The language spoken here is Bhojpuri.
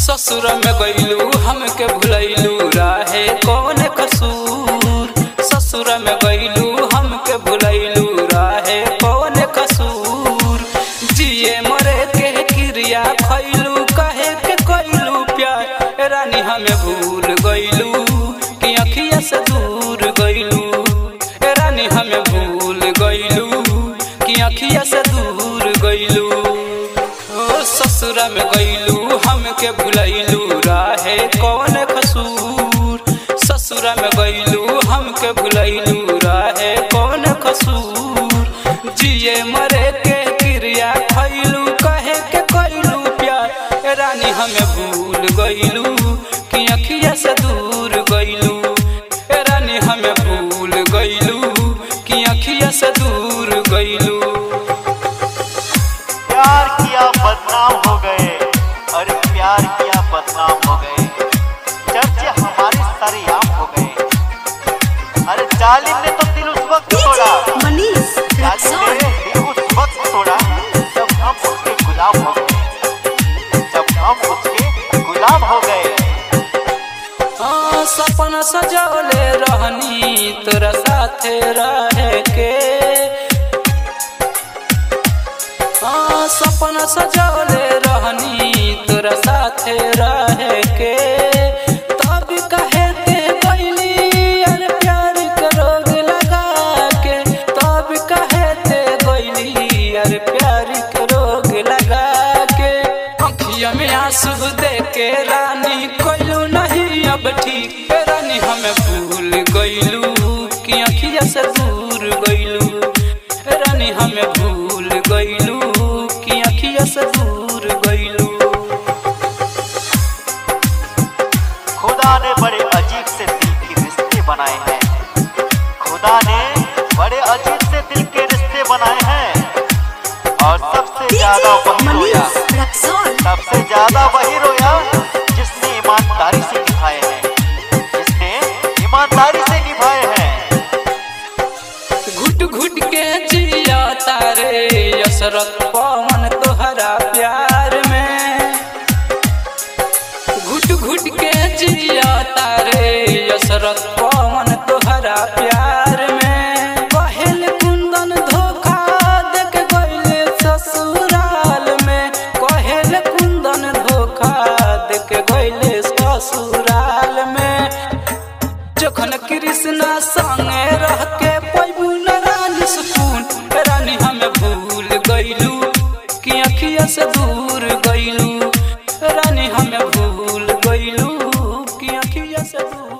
ससुर में गईलू हमके भुलैलू राहे कौन कसूर ससुर में गईलू हमके भुलैलू राहे कौन कसूर जिए मरे के क्रिया खैलू कहे के कैलू प्यार रानी हमें भूल गईलू कि अखिया से दूर गईलू रानी हमें भूल गईलू कि अखिया से दूर गईलू ओ ससुरा में गईलू हमके भुलैलू राहे कौन कसूर ससुरा में गईलू हमके भुलैलू राहे कौन कसूर जिए मरे के क्रिया खैलू कहे के कैलू प्यार रानी हमें भूल गईलू कि अखिया से दूर गईलू रानी हमें भूल गईलू कि अखिया से दूर गईलू प्यार किया बदनाम हो गए अरे प्यार किया बदनाम हो गए चर्चे हमारे सरेआम हो गए अरे जालिम ने तो दिल उस वक्त तोड़ा मनीष जालिम रक्सौल ने दिल उस वक्त तोड़ा जब हम उसके गुलाम हो गए जब हम उसके गुलाम हो गए हाँ, सपना सजौले रहनी तोरा साथे रहे के हाँ, सपना सजौले रहनी तोरा साथे रहे के तब कहे ते गईली अरे प्यार के रोग लगा के तब कहे ते गईली अरे प्यार के रोग लगा के अखिया में आंसू दे के रानी कोइलू नहीं अब ठीक रानी हमें भूल गईलू कि अखिया से दूर गईलू रानी हमें भूल गईलू कि अखिया से दूर गईलू खुदा ने बड़े अजीब से दिल के रिश्ते बनाए हैं खुदा ने बड़े अजीब से दिल के रिश्ते बनाए हैं और सबसे ज्यादा वही रोया मनीष रक्सौल सबसे ज्यादा वही रोया जिसने ईमानदारी से निभाए हैं जिसने ईमानदारी से निभाए हैं घुट घुट के जिया तारे यसरत पवन तोहरा प्यार में घुट घुट के जिया तारे यसरत पवन तोहरा प्यार में पहल कुंदन धोखा देख गईले ससुराल में कहल कुंदन धोखा देख गईले ससुराल में जखन कृष्णा संगे रह के पैबू न रानी सुकून रानी हमें भूल गईलू कि अखिया से दूर गईलू रानी हमें भूल गईलू कि अखिया से दूर